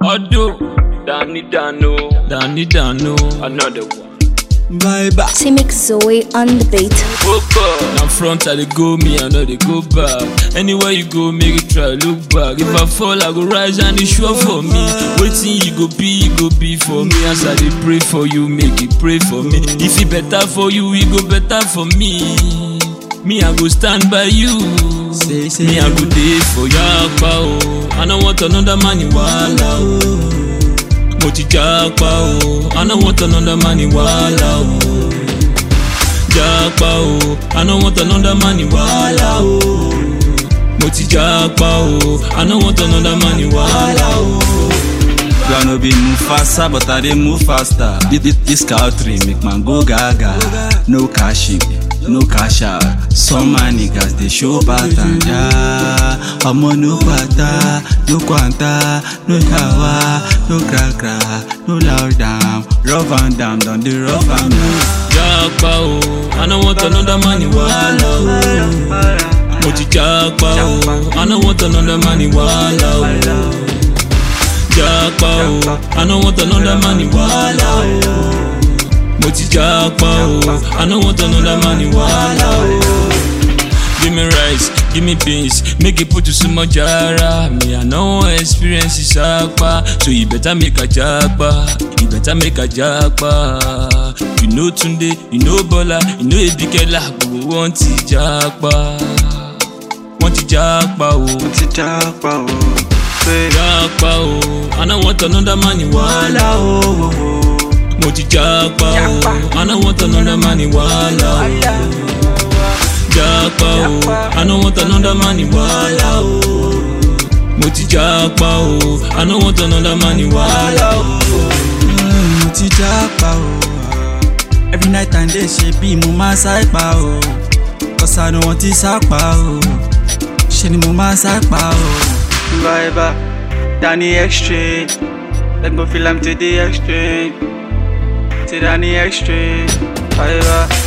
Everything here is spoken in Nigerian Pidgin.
Odo, Danny Dano, Danny Dano, another one. Bye bye. Simic Zoe on the beat. Now front I dey go, me I know they go back. Anywhere you go, make it try look back. If I fall, I go rise and it's sure for me. Waiting, you go be, you go be for me. As I dey pray for you, make it pray for me. If it better for you, it go better for me. Me I go stand by you. Say, say, Me I go dey for yapa o. I no want another man in wahala o. Mo ti japa o. I no want another man in wahala o. Japa o. I no want another man in wahala o. Mo ti japa o. I no want another man in wahala o. You no be move faster, but I dey move faster. This, this, this country make man go gaga. No cash in, no cash out. Some man niggas they show pattern. Yeah, ọmọ no pata, no kwanta, no yawa, no cra cra, no loud down. Rough and down, don dey rough and down. Japa o. I no want another man in wahala o. Mo ti japa o. I no want another man in wahala o. Japa o. I no want another man in wahala o. Mo ti japa o. I no want another man in wahala o. Give me rice, give me beans, make it put to some jara. Me, I know experience is akpa, so you better make a japa. You better make a japa. You know Tunde, you know Bola, you know Ebikela, but we want to japa. Want to japa, oh. Ti japa o, say Japa, oh. I don't want another man in wahala, oh. Mo ti japa, oh. I don't want another man in wahala, oh. Japa, oh. I don't want another man in wahala, oh. Mo ti japa, oh. I don't want another man in wahala, oh. mo ti japa o. Every night and day ṣe bí mo máa sáìpà o. Kọ́sà ni wọ́n ti sápà o. Ṣé ni mo máa sáìpà o. Viber, Danny exchange. Let me feel am to the exchange. To Danny exchange. Viber.